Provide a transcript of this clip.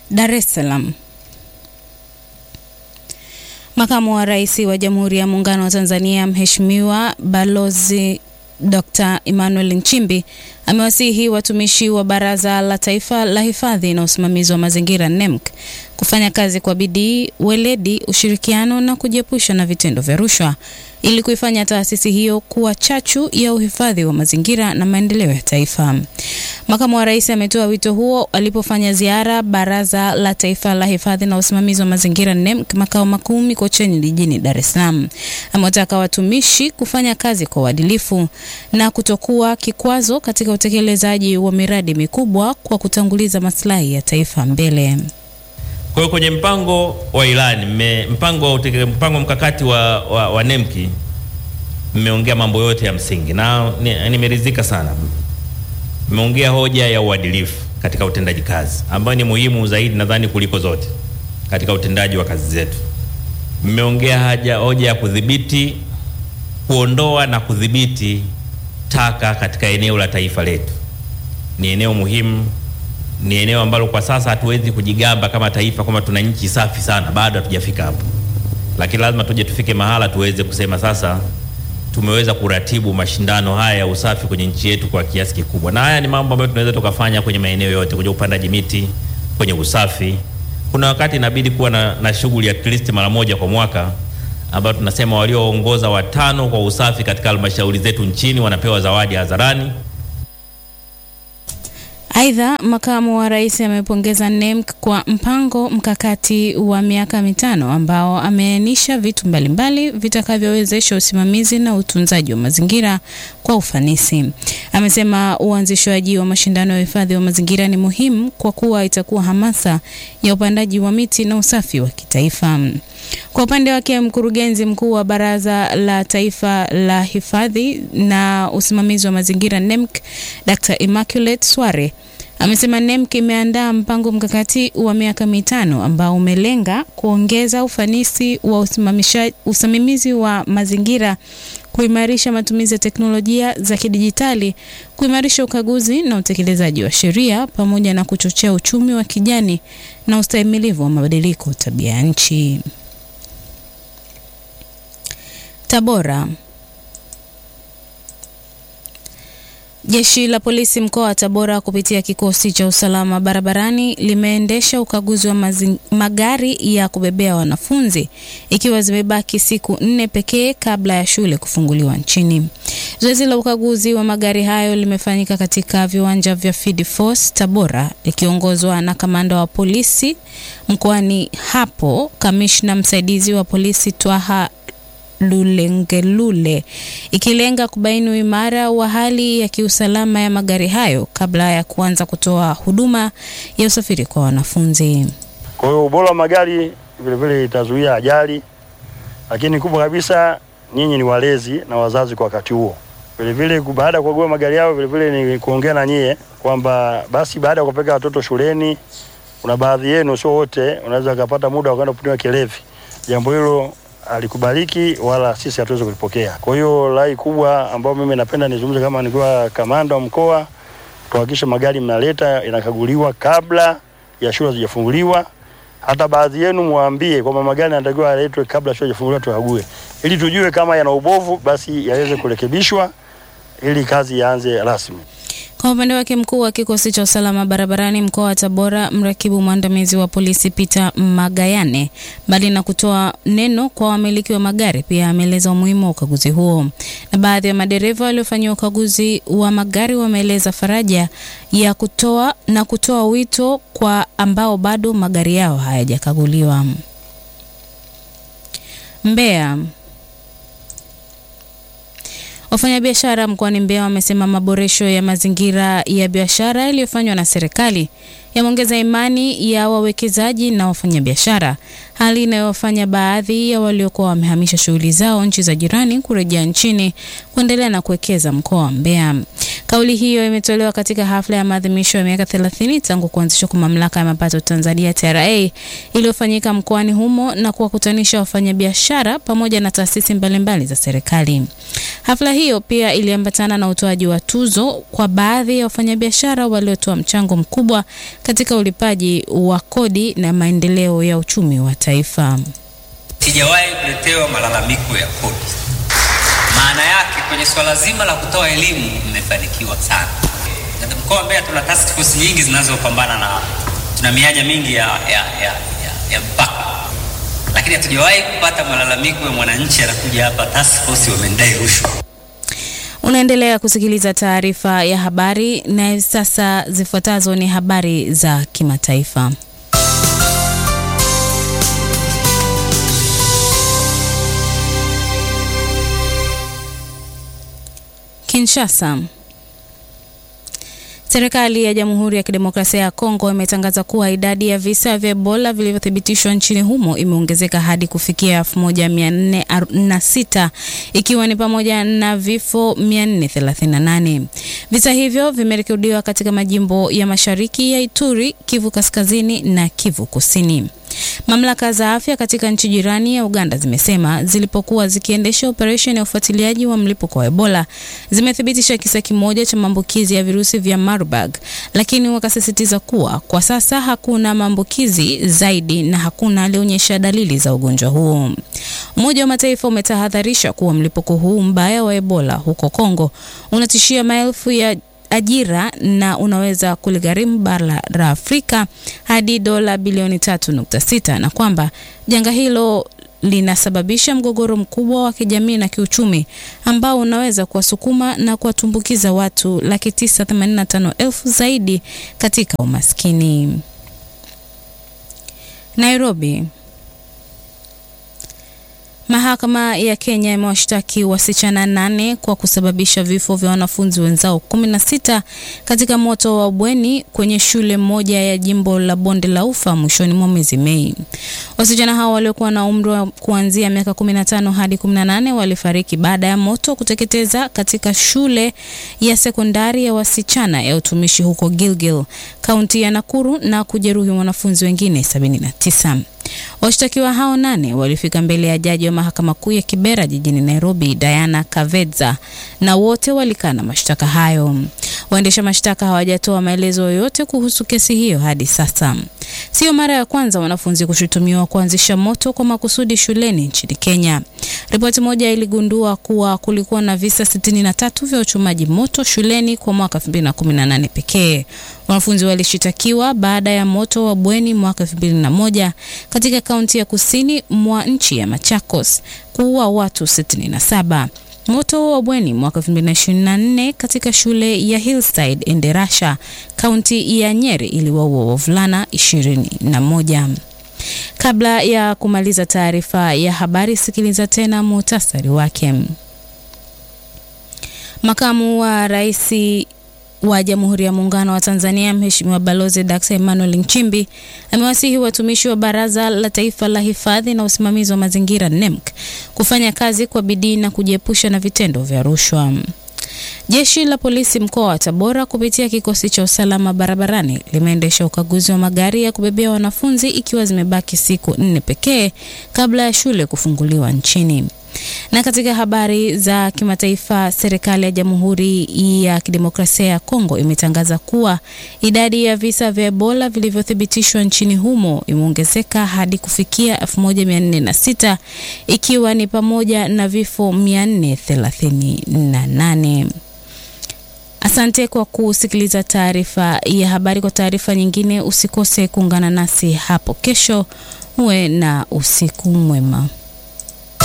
Dar es Salaam. Makamu wa Rais wa Jamhuri ya Muungano wa Tanzania Mheshimiwa Balozi Dr. Emmanuel Nchimbi amewasihi watumishi wa Baraza la Taifa la Hifadhi na Usimamizi wa Mazingira NEMC kufanya kazi kwa bidii, weledi, ushirikiano na kujiepusha na vitendo vya rushwa ili kuifanya taasisi hiyo kuwa chachu ya uhifadhi wa mazingira na maendeleo ya taifa. Makamu wa Rais ametoa wito huo alipofanya ziara Baraza la Taifa la Hifadhi na Usimamizi wa Mazingira NEMC makao makuu Mikocheni jijini Dar es Salaam. Amewataka watumishi kufanya kazi kwa uadilifu na kutokuwa kikwazo katika utekelezaji wa miradi mikubwa kwa kutanguliza maslahi ya taifa mbele. Kwa hiyo kwenye mpango wa ilani mme, mpango, wa uteke- mpango mkakati wa, wa, wa NEMKI mmeongea mambo yote ya msingi na ni- nimeridhika sana. Mmeongea hoja ya uadilifu katika utendaji kazi ambayo ni muhimu zaidi nadhani kuliko zote katika utendaji wa kazi zetu. Mmeongea haja hoja ya kudhibiti, kuondoa na kudhibiti taka katika eneo la taifa letu. Ni eneo muhimu ni eneo ambalo kwa sasa hatuwezi kujigamba kama taifa kwamba tuna nchi safi sana, bado hatujafika hapo, lakini lazima tuje tufike mahala tuweze kusema sasa tumeweza kuratibu mashindano haya ya usafi kwenye nchi yetu kwa kiasi kikubwa, na haya ni mambo ambayo tunaweza tukafanya kwenye maeneo yote, kwenye upandaji miti, kwenye usafi. Kuna wakati inabidi kuwa na, na shughuli at least mara moja kwa mwaka ambayo tunasema walioongoza watano kwa usafi katika halmashauri zetu nchini wanapewa zawadi hadharani. Aidha, makamu wa rais amepongeza NEMC kwa mpango mkakati wa miaka mitano ambao ameainisha vitu mbalimbali vitakavyowezesha usimamizi na utunzaji wa mazingira kwa ufanisi. Amesema uanzishwaji wa mashindano ya uhifadhi wa mazingira ni muhimu kwa kuwa itakuwa hamasa ya upandaji wa miti na usafi wa kitaifa. Kwa upande wake, mkurugenzi mkuu wa Baraza la Taifa la Hifadhi na Usimamizi wa Mazingira NEMC, Dr. Immaculate Sware amesema NEMC imeandaa mpango mkakati wa miaka mitano ambao umelenga kuongeza ufanisi wa usimamisha- usimamizi wa mazingira, kuimarisha matumizi ya teknolojia za kidijitali, kuimarisha ukaguzi na utekelezaji wa sheria, pamoja na kuchochea uchumi wa kijani na ustahimilivu wa mabadiliko tabia ya nchi. Tabora. Jeshi la polisi mkoa wa Tabora kupitia kikosi cha usalama barabarani limeendesha ukaguzi wa mazi, magari ya kubebea wanafunzi ikiwa zimebaki siku nne pekee kabla ya shule kufunguliwa nchini. Zoezi la ukaguzi wa magari hayo limefanyika katika viwanja vya Field Force Tabora likiongozwa na kamanda wa polisi mkoani hapo, kamishna msaidizi wa polisi Twaha Lulengelule ikilenga kubaini uimara wa hali ya kiusalama ya magari hayo kabla ya kuanza kutoa huduma ya usafiri kwa wanafunzi. Kwa hiyo ubora wa magari vilevile itazuia ajali, lakini kubwa kabisa, nyinyi ni walezi na wazazi kwa wakati huo. Vilevile baada ya kukagua magari yao, vilevile ni kuongea na nyie kwamba basi baada ya kupeleka watoto shuleni, kuna baadhi yenu, sio wote, unaweza kupata muda wa kwenda kupimiwa kilevi. Jambo hilo alikubaliki wala sisi hatuwezi kulipokea. Kwa hiyo rai kubwa ambayo mimi napenda nizungumze kama nikiwa kamanda wa mkoa, tuhakikishe magari mnaleta inakaguliwa kabla ya shule hazijafunguliwa. Hata baadhi yenu mwambie kwamba magari yanatakiwa yaletwe kabla shule hazijafunguliwa, tukague ili tujue kama yana ubovu, basi yaweze kurekebishwa ili kazi ianze rasmi. Kwa upande wake mkuu wa kikosi cha usalama barabarani mkoa wa Tabora, mrakibu mwandamizi wa polisi Peter Magayane, mbali na kutoa neno kwa wamiliki wa magari, pia ameeleza umuhimu wa ukaguzi huo. Na baadhi ya madereva waliofanyiwa ukaguzi wa magari wameeleza faraja ya kutoa na kutoa wito kwa ambao bado magari yao hayajakaguliwa. Mbeya. Wafanyabiashara mkoani Mbeya wamesema maboresho ya mazingira ya biashara yaliyofanywa na serikali yameongeza imani ya wawekezaji na wafanyabiashara, hali inayowafanya baadhi ya waliokuwa wamehamisha shughuli zao nchi za jirani kurejea nchini kuendelea na kuwekeza mkoa wa Mbeya. Kauli hiyo imetolewa katika hafla ya maadhimisho ya miaka 30 tangu kuanzishwa kwa mamlaka ya mapato Tanzania TRA iliyofanyika mkoani humo na kuwakutanisha wafanyabiashara pamoja na taasisi mbalimbali za serikali. Hafla hiyo pia iliambatana na utoaji wa tuzo kwa baadhi ya wafanyabiashara waliotoa mchango mkubwa katika ulipaji wa kodi na maendeleo ya uchumi wa taifa. Sijawahi kuletewa malalamiko ya kodi. Maana yake kwenye swala zima la kutoa elimu mmefanikiwa sana. Katika mkoa wa Mbeya tuna task force nyingi zinazopambana na, tuna mianya mingi ya, ya, ya, ya, ya mpaka, lakini hatujawahi kupata malalamiko ya mwananchi anakuja hapa task force wamendai rushwa. Unaendelea kusikiliza taarifa ya habari na sasa zifuatazo ni habari za kimataifa. Kinshasa. Serikali ya Jamhuri ya Kidemokrasia ya Kongo imetangaza kuwa idadi ya visa vya Ebola vilivyothibitishwa nchini humo imeongezeka hadi kufikia 1446 ikiwa ni pamoja na vifo 438. Visa hivyo vimerekodiwa katika majimbo ya Mashariki ya Ituri, Kivu Kaskazini na Kivu Kusini. Mamlaka za afya katika nchi jirani ya Uganda zimesema zilipokuwa zikiendesha operesheni ya ufuatiliaji wa mlipuko wa Ebola zimethibitisha kisa kimoja cha maambukizi ya virusi vya Marburg, lakini wakasisitiza kuwa kwa sasa hakuna maambukizi zaidi na hakuna alionyesha dalili za ugonjwa huo. Umoja wa Mataifa umetahadharisha kuwa mlipuko huu mbaya wa Ebola huko Kongo unatishia maelfu ya ajira na unaweza kuligharimu bara la Afrika hadi dola bilioni 3.6 na kwamba janga hilo linasababisha mgogoro mkubwa wa kijamii na kiuchumi ambao unaweza kuwasukuma na kuwatumbukiza watu laki tisa themanini na tano elfu zaidi katika umaskini. Nairobi. Mahakama ya Kenya imewashtaki wasichana nane kwa kusababisha vifo vya wanafunzi wenzao kumi na sita katika moto wa bweni kwenye shule moja ya jimbo la Bonde la Ufa mwishoni mwa mwezi Mei. Wasichana hao waliokuwa na umri wa kuanzia miaka 15 hadi 18 walifariki baada ya moto kuteketeza katika shule ya sekondari ya wasichana ya utumishi huko Gilgil, kaunti ya Nakuru na kujeruhi wanafunzi wengine 79. Washtakiwa hao nane walifika mbele ya jaji wa mahakama kuu ya Kibera jijini Nairobi, Diana Kavedza, na wote walikana mashtaka hayo. Waendesha mashtaka hawajatoa maelezo yoyote kuhusu kesi hiyo hadi sasa. Sio mara ya kwanza wanafunzi kushutumiwa kuanzisha moto kwa makusudi shuleni nchini Kenya. Ripoti moja iligundua kuwa kulikuwa na visa 63 vya uchomaji moto shuleni kwa mwaka 2018 pekee. Wanafunzi walishitakiwa baada ya moto wa bweni mwaka 2001 katika kaunti ya kusini mwa nchi ya Machakos kuua watu 67. Moto wa bweni mwaka 2024 katika shule ya Hillside Enderasha, kaunti ya Nyeri iliwaua wavulana 21. Kabla ya kumaliza taarifa ya habari, sikiliza tena muhtasari wake. Makamu wa Rais wa Jamhuri ya Muungano wa Tanzania Mheshimiwa Balozi Dr. Emmanuel Nchimbi amewasihi watumishi wa Baraza la Taifa la Hifadhi na Usimamizi wa Mazingira NEMC kufanya kazi kwa bidii na kujiepusha na vitendo vya rushwa. Jeshi la polisi mkoa wa Tabora kupitia kikosi cha usalama barabarani limeendesha ukaguzi wa magari ya kubebea wanafunzi ikiwa zimebaki siku nne pekee kabla ya shule kufunguliwa nchini. Na katika habari za kimataifa, serikali ya Jamhuri ya Kidemokrasia ya Kongo imetangaza kuwa idadi ya visa vya Ebola vilivyothibitishwa nchini humo imeongezeka hadi kufikia 1406 ikiwa ni pamoja na vifo 438. Asante kwa kusikiliza taarifa ya habari. Kwa taarifa nyingine, usikose kuungana nasi hapo kesho. Uwe na usiku mwema.